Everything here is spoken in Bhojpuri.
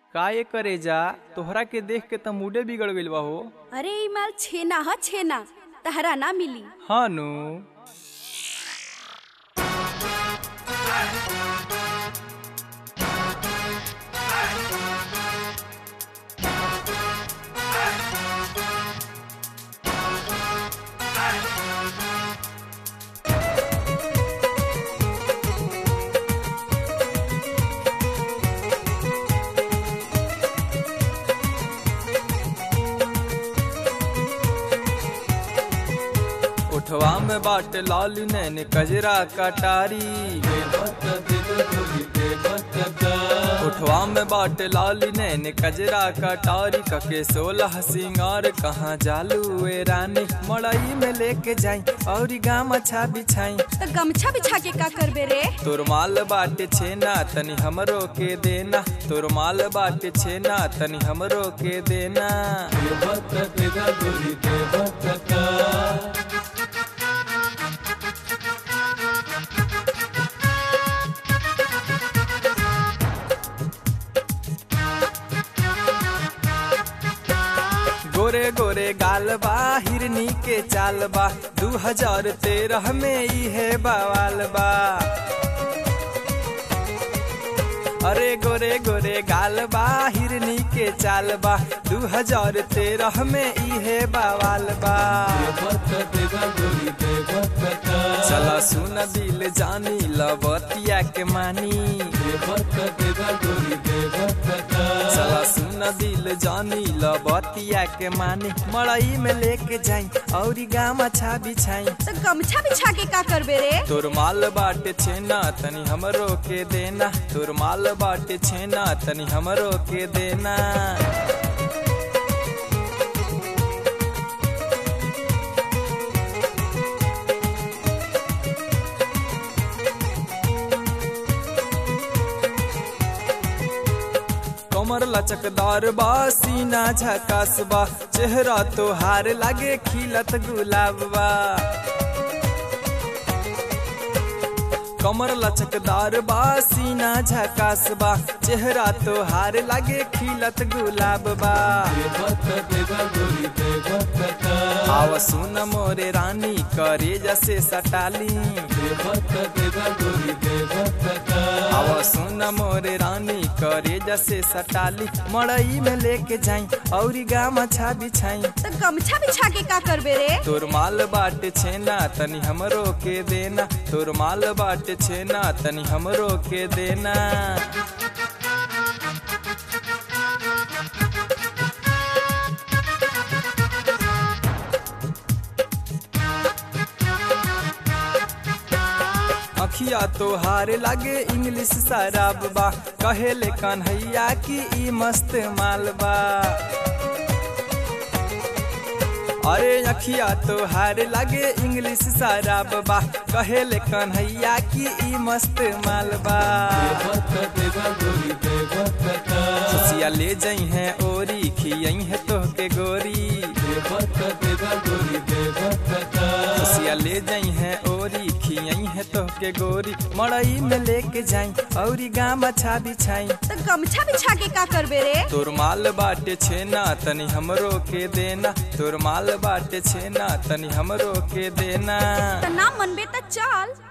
का ये करे जा तोहरा के देख के त मूडे बिगड़ गइल बा हो अरे ई माल छेना ह छेना तहरा ना मिली हाँ नु उठवा में बाट लाल नैन कजरा कटारी उठवा में बाट लाल नैन कजरा कटारी कके सोलह सिंगार कहाँ जालू ए रानी मड़ई में लेके जाई और गाम अच्छा बिछाई तो गमछा बिछा के का करबे रे तोर माल बाटे छेना तनी हमरो के देना तोर माल बाटे छेना तनी हमरो के देना गोरे गोरे गाल बा हिरनी के चाल बा दू हजार तेरह में ई है बवाल बा अरे गोरे गोरे गाल बा हिरनी के चाल बा दू हजार तेरह में ई है बवाल बा चला सुन दिल जानी लबतिया के मानी चला सुन दिल जानी लबतिया के मानी मड़ई में लेके जाई और गाम अच्छा बिछाई तो गमछा बिछा के का करबे रे तोर माल बाटे छेना तनी हमरो के देना तोर माल बाटे छेना तनी हमरो के देना कमर लचकदार बा सीना झकास बा चेहरा तोहार लागे खिलत गुलाब बा कमर लचकदार बा सीना झकास बा चेहरा तोहार लागे खिलत गुलाब बा आव सुन मोरे रानी करे जैसे सटाली आव सुन मोरे रानी करे जैसे सटाली मड़ई में लेके जाई और गाम अच्छा बिछाई तो गमछा बिछा के का करबे रे तोर माल बाटे छेना तनी हमरो के देना तोर माल बाटे छेना तनी हमरो के देना अखिया तोहार लागे इंग्लिश शराब बा कहेले कन्हैया की ई मस्त माल बा अरे अखिया तोहार लागे इंग्लिश शराब बा कहेले कन्हैया की ई मस्त माल बा खुशिया ले जई है ओरी खियई है तोहके गोरी खुशिया ले जई है ओरी खियई है तोहके गोरी मड़ई में लेके जाई और गाम अच्छा बिछाई तो गमछा बिछा के का करबे रे तोर माल बाटे छेना तनी हमरो के देना तोर माल बाटे छेना तनी हमरो के देना तो ना मनबे तो चल